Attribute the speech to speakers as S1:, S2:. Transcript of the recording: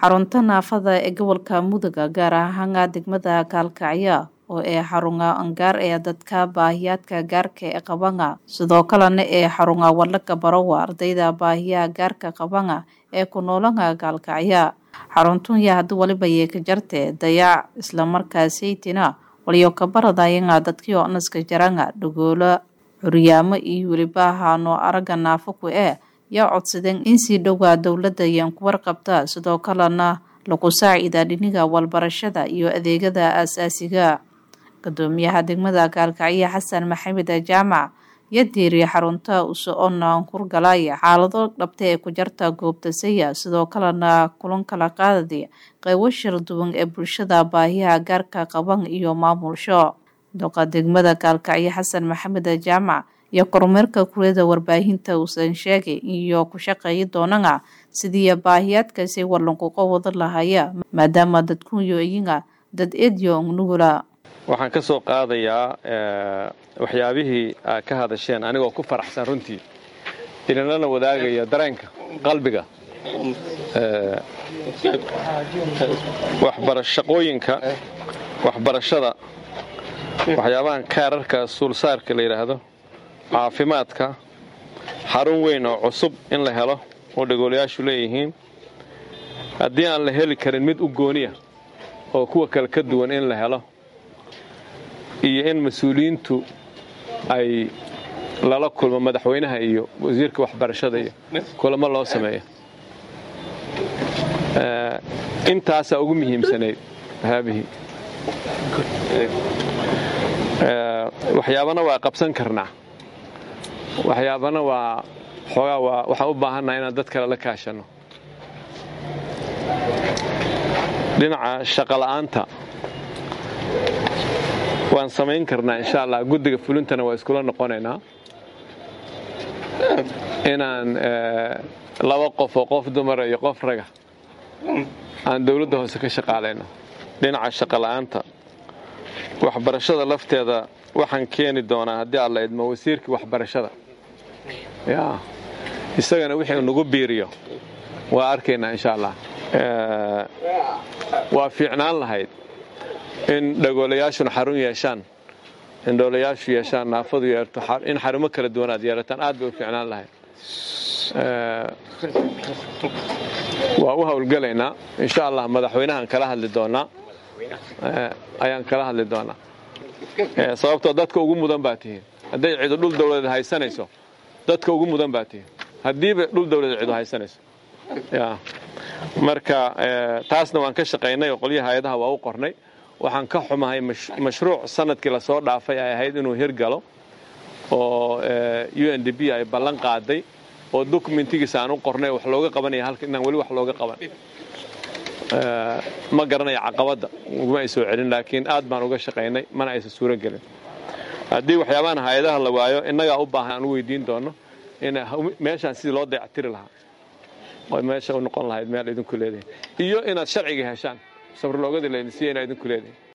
S1: xarunta naafada ee gobolka muduga gaar ahaan degmada kaalkacyo oo ee xarunga angaar ee dadka baahiyaadka gaarka ee qabanga sidoo kalena ee xarunga wadlaga barowa ardayda baahiyaha gaarka qabanga ee ku noolanga kaalkacya xaruntunya haddi waliba yee ka jarte dayac islamarkaasaytina waliyo kabaradayanga dadkio naska jaranga dhagoolo curyaamo iyo weliba haano aragga naafaku ee yaa codsadeen in sii dhowaa dowladda yaan ku warqabta sidoo kalena lagu saacida dhiniga walbarashada iyo adeegada aasaasiga gudoomiyaha degmada kaalkacyo xasan maxamed jaamac iyo diiriya xarunta uso-ona kurgalaya xaalado dhabta ee ku jarta goobtasaya sidoo kalena kulan kala qaadadi qeybo shir duwan ee bulshada baahiyaha gaarka qaban iyo maamulsho doqa degmada kaalkacyo xasan maxamed jaamac iyo kormeerka kuriyada warbaahinta uusan sheegay iyo ku shaqeeyi doonana sidii baahiyaadkaasi walanquqo wada lahaya maadaama dadkunyo iyaga dad edyo nugula
S2: waxaan ka soo qaadayaa waxyaabihii aad ka hadasheen anigoo ku faraxsan runtii idinlana wadaagaya dareenka qalbiga shaqooyinka waxbarashada waxyaabahan kaararka suulsaarka la yidhaahdo caafimaadka xarun weyn oo cusub in la helo oo dhagoolayaashu leeyihiin haddii aan la heli karin mid u gooniya oo kuwa kale ka duwan in la helo iyo in mas-uuliyiintu ay lala kulmo madaxweynaha iyo wasiirka waxbarashada iyo kulamo loo sameeyo intaasaa ugu muhiimsanayd haabihii waxyaabana waa qabsan karnaa waxyaabana waa xoogaa waa waxaan u baahannaha inaan dad kale la kaashanno dhinaca shaqola'aanta waan samayn karnaa insha allah guddiga fulintana waa iskula noqonaynaa inaan laba qof oo qof dumara iyo qof raga aan dowladda hoose ka shaqaalayno dhinaca shaqola'aanta waxbarashada lafteeda waxaan keeni doonaa haddii alla idmo wasiirkii waxbarashada ya isagana wixii nagu biiriyo waa arkaynaa insha allah waa fiicnaan lahayd in dhagoolayaashuna xarun yeeshaan in dhoolayaashu yeeshaan naafadu yeerto in xarumo kala duwan aad yeelataan aad bay u fiicnaan lahayd waa u howlgelaynaa insha allah madaxweynahaan kala hadli doonaa ayaan kala hadli doonaa sababtoo dadka ugu mudan baa tihiin hadday cidu dhul dawladeed haysanayso dadka ugu mudan baa tihiin haddiiba dhul dawladeed cidu haysanayso ya marka taasna waan ka shaqaynay oo qolyaha hay-adaha waa u qornay waxaan ka xumahay mashruuc sanadkii lasoo dhaafay ay ahayd inuu hirgalo oo u n d b ay ballan qaaday oo dokumentigiisa aan u qornay wax looga qabanaya halka inaan weli wax looga qaban ma garanaya caqabadda uguma ay soo celin laakiin aad baan uga shaqaynay mana aysan suuro gelin haddii waxyaabahan hay-adaha la waayo innagaa u baahan aan u weydiin doono in meeshaan sidii loo dayactiri lahaa oo meesha u noqon lahayd meel idinku leedahay iyo inaad sharciga heshaan sabrloogadii laydin siiya inaa idinku leedahay